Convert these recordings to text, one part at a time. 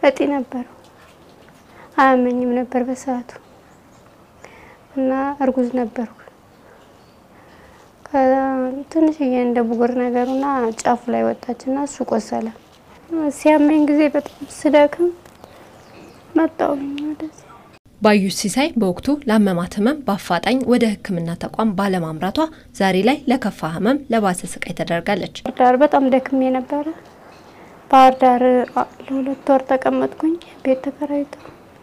እጢ ነበረው። አያመኝም ነበር በሰዓቱ እና እርጉዝ ነበርኩ። ትንሽዬ እንደ ብጉር ነገሩና ጫፉ ላይ ወጣችና እሱ ቆሰለ። ሲያመኝ ጊዜ በጣም ስደክም መጣሁኝ ወደዚህ። ባዩሽ ሲሳይ በወቅቱ ለአመማት ህመም በአፋጣኝ ወደ ሕክምና ተቋም ባለማምራቷ ዛሬ ላይ ለከፋ ህመም ለባሰ ስቃይ ተደርጋለች። ባህር ዳር በጣም ደክሜ ነበረ። ባህር ዳር ለሁለት ወር ተቀመጥኩኝ ቤት ተከራይቶ።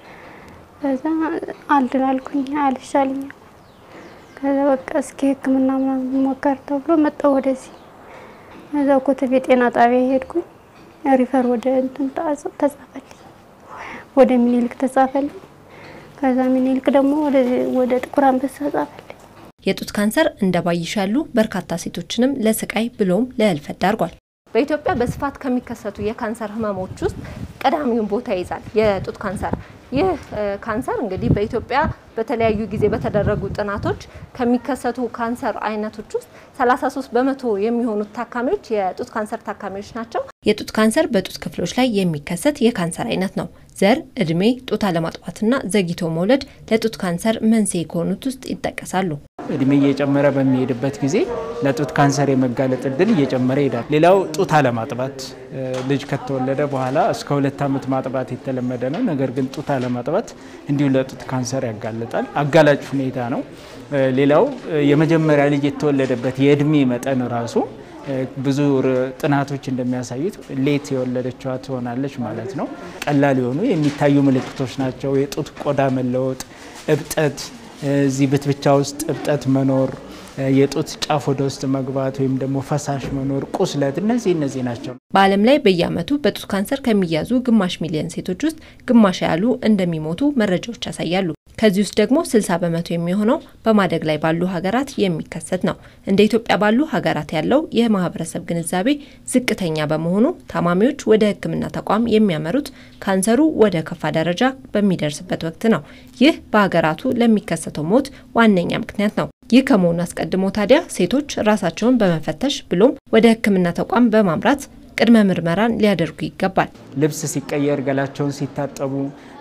ከዛ አልድን አልኩኝ አልሻልኛል። ከዛ በቃ እስኪ ህክምና ምናምን ሞከር ተብሎ መጣሁ ወደዚህ። እዛው ኮተቤ ጤና ጣቢያ ሄድኩኝ። ሪፈር ወደ እንትን ተጻፈልኝ፣ ወደ ሚኒልክ ተጻፈልኝ። ከዛ ሚኒልክ ደግሞ ወደ ጥቁር አንበሳ ጻፈልኝ። የጡት ካንሰር እንደ ባይሽ ያሉ በርካታ ሴቶችንም ለስቃይ ብሎም ለህልፈት ዳርጓል። በኢትዮጵያ በስፋት ከሚከሰቱ የካንሰር ህመሞች ውስጥ ቀዳሚውን ቦታ ይይዛል የጡት ካንሰር። ይህ ካንሰር እንግዲህ በኢትዮጵያ በተለያዩ ጊዜ በተደረጉ ጥናቶች ከሚከሰቱ ካንሰር አይነቶች ውስጥ 33 በመቶ የሚሆኑት ታካሚዎች የጡት ካንሰር ታካሚዎች ናቸው። የጡት ካንሰር በጡት ክፍሎች ላይ የሚከሰት የካንሰር አይነት ነው። ዘር፣ እድሜ፣ ጡት አለማጥባትና ዘግይቶ መውለድ ለጡት ካንሰር መንስኤ ከሆኑት ውስጥ ይጠቀሳሉ። እድሜ እየጨመረ በሚሄድበት ጊዜ ለጡት ካንሰር የመጋለጥ እድል እየጨመረ ይሄዳል። ሌላው ጡት አለማጥባት፣ ልጅ ከተወለደ በኋላ እስከ ሁለት ዓመት ማጥባት የተለመደ ነው። ነገር ግን ጡት አለማጥባት እንዲሁ ለጡት ካንሰር ያጋልጣል። አጋላጭ ሁኔታ ነው። ሌላው የመጀመሪያ ልጅ የተወለደበት የእድሜ መጠን ራሱ ብዙ ጥናቶች እንደሚያሳዩት ሌት የወለደችዋ ትሆናለች ማለት ነው። ቀላል የሆኑ የሚታዩ ምልክቶች ናቸው። የጡት ቆዳ መለወጥ፣ እብጠት፣ እዚህ ብትብቻ ውስጥ እብጠት መኖር፣ የጡት ጫፍ ወደ ውስጥ መግባት ወይም ደግሞ ፈሳሽ መኖር፣ ቁስለት፣ እነዚህ እነዚህ ናቸው። በዓለም ላይ በየዓመቱ በጡት ካንሰር ከሚያዙ ግማሽ ሚሊዮን ሴቶች ውስጥ ግማሽ ያሉ እንደሚሞቱ መረጃዎች ያሳያሉ። ከዚህ ውስጥ ደግሞ 60 በመቶ የሚሆነው በማደግ ላይ ባሉ ሀገራት የሚከሰት ነው። እንደ ኢትዮጵያ ባሉ ሀገራት ያለው የማህበረሰብ ግንዛቤ ዝቅተኛ በመሆኑ ታማሚዎች ወደ ሕክምና ተቋም የሚያመሩት ካንሰሩ ወደ ከፋ ደረጃ በሚደርስበት ወቅት ነው። ይህ በሀገራቱ ለሚከሰተው ሞት ዋነኛ ምክንያት ነው። ይህ ከመሆኑ አስቀድሞ ታዲያ ሴቶች ራሳቸውን በመፈተሽ ብሎም ወደ ሕክምና ተቋም በማምራት ቅድመ ምርመራን ሊያደርጉ ይገባል። ልብስ ሲቀየር፣ ገላቸውን ሲታጠቡ፣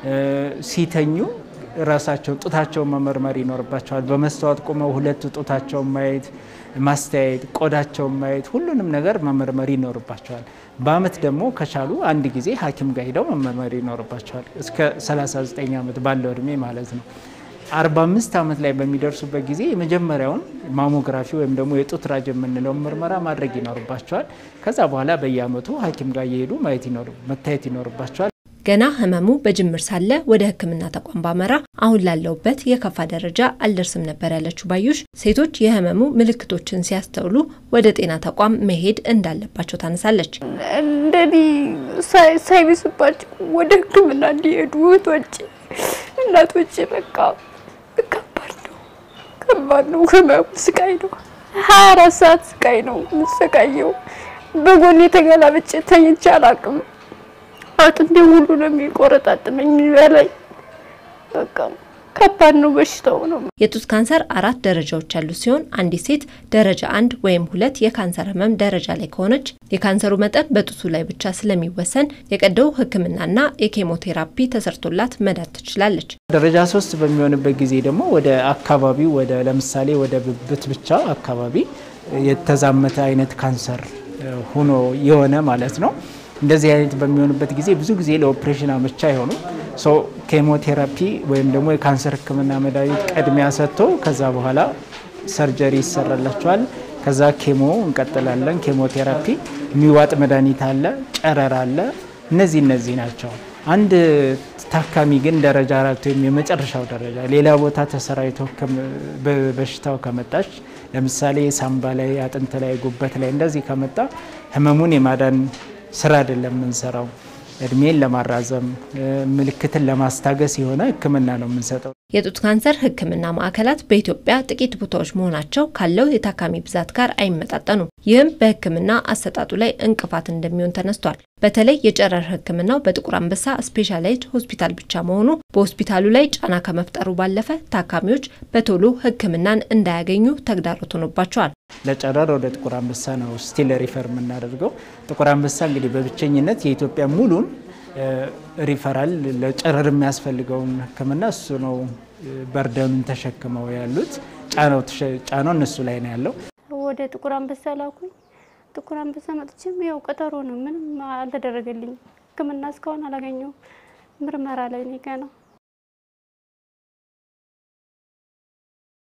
ሲተኙ ራሳቸውን ጡታቸውን መመርመር ይኖርባቸዋል። በመስተዋት ቁመው ሁለት ጡታቸውን ማየት፣ ማስተያየት፣ ቆዳቸውን ማየት፣ ሁሉንም ነገር መመርመር ይኖርባቸዋል። በአመት ደግሞ ከቻሉ አንድ ጊዜ ሐኪም ጋር ሄደው መመርመር ይኖርባቸዋል። እስከ 39 ዓመት ባለው እድሜ ማለት ነው። 45 ዓመት ላይ በሚደርሱበት ጊዜ የመጀመሪያውን ማሞግራፊ ወይም ደግሞ የጡት ራጅ የምንለውን ምርመራ ማድረግ ይኖርባቸዋል። ከዛ በኋላ በየአመቱ ሐኪም ጋር እየሄዱ ማየት መታየት ይኖርባቸዋል። ገና ህመሙ በጅምር ሳለ ወደ ሕክምና ተቋም ባመራ አሁን ላለውበት የከፋ ደረጃ አልደርስም ነበር ያለችው ባዩሽ ሴቶች የህመሙ ምልክቶችን ሲያስተውሉ ወደ ጤና ተቋም መሄድ እንዳለባቸው ታነሳለች። እንደኔ ሳይብስባቸው ወደ ሕክምና እንዲሄዱ እህቶቼ፣ እናቶቼ በቃ ከባድ ነው፣ ከባድ ነው። ህመሙ ስቃይ ነው። ሀያ አራት ሰዓት ስቃይ ነው የምሰቃየው። በጎን የተገላብጬ ተኝቼ አላውቅም። አጥንቴ ሁሉ ነው የሚቆረጣጥመኝ የሚበላኝ። በቃ ከባድ ነው በሽታው ነው። የጡት ካንሰር አራት ደረጃዎች ያሉት ሲሆን አንዲት ሴት ደረጃ አንድ ወይም ሁለት የካንሰር ህመም ደረጃ ላይ ከሆነች የካንሰሩ መጠን በጡቱ ላይ ብቻ ስለሚወሰን የቀዶ ህክምናና የኬሞቴራፒ ተሰርቶላት መዳን ትችላለች። ደረጃ ሶስት በሚሆንበት ጊዜ ደግሞ ወደ አካባቢው ወደ ለምሳሌ ወደ ብብት ብቻ አካባቢ የተዛመተ አይነት ካንሰር ሆኖ የሆነ ማለት ነው። እንደዚህ አይነት በሚሆንበት ጊዜ ብዙ ጊዜ ለኦፕሬሽን አመቻ አይሆኑም። ሶ ኬሞቴራፒ ወይም ደግሞ የካንሰር ህክምና መድኃኒት ቅድሚያ ሰጥቶ ከዛ በኋላ ሰርጀሪ ይሰራላቸዋል። ከዛ ኬሞ እንቀጥላለን። ኬሞቴራፒ የሚዋጥ መድኃኒት አለ፣ ጨረር አለ። እነዚህ እነዚህ ናቸው። አንድ ታካሚ ግን ደረጃ አራት ወይም የመጨረሻው ደረጃ ሌላ ቦታ ተሰራይቶ በሽታው ከመጣች ለምሳሌ ሳምባ ላይ፣ አጥንት ላይ፣ ጉበት ላይ እንደዚህ ከመጣ ህመሙን የማዳን ስራ አይደለም የምንሰራው። እድሜን ለማራዘም ምልክትን ለማስታገስ የሆነ ህክምና ነው የምንሰጠው። የጡት ካንሰር ህክምና ማዕከላት በኢትዮጵያ ጥቂት ቦታዎች መሆናቸው ካለው የታካሚ ብዛት ጋር አይመጣጠኑም። ይህም በህክምና አሰጣጡ ላይ እንቅፋት እንደሚሆን ተነስቷል። በተለይ የጨረር ህክምናው በጥቁር አንበሳ ስፔሻላይዝድ ሆስፒታል ብቻ መሆኑ በሆስፒታሉ ላይ ጫና ከመፍጠሩ ባለፈ ታካሚዎች በቶሎ ህክምናን እንዳያገኙ ተግዳሮት ሆኖባቸዋል። ለጨረር ወደ ጥቁር አንበሳ ነው ስቲል ሪፈር የምናደርገው። ጥቁር አንበሳ እንግዲህ በብቸኝነት የኢትዮጵያ ሙሉን ሪፈራል ለጨረር የሚያስፈልገውን ሕክምና እሱ ነው በርደኑን ተሸክመው ያሉት። ጫናው እነሱ ላይ ነው ያለው። ወደ ጥቁር አንበሳ ላኩኝ። ጥቁር አንበሳ መጥቼም ያው ቀጠሮ ነው፣ ምንም አልተደረገልኝም። ሕክምና እስካሁን አላገኘሁም። ምርመራ ላይ ነኝ ገና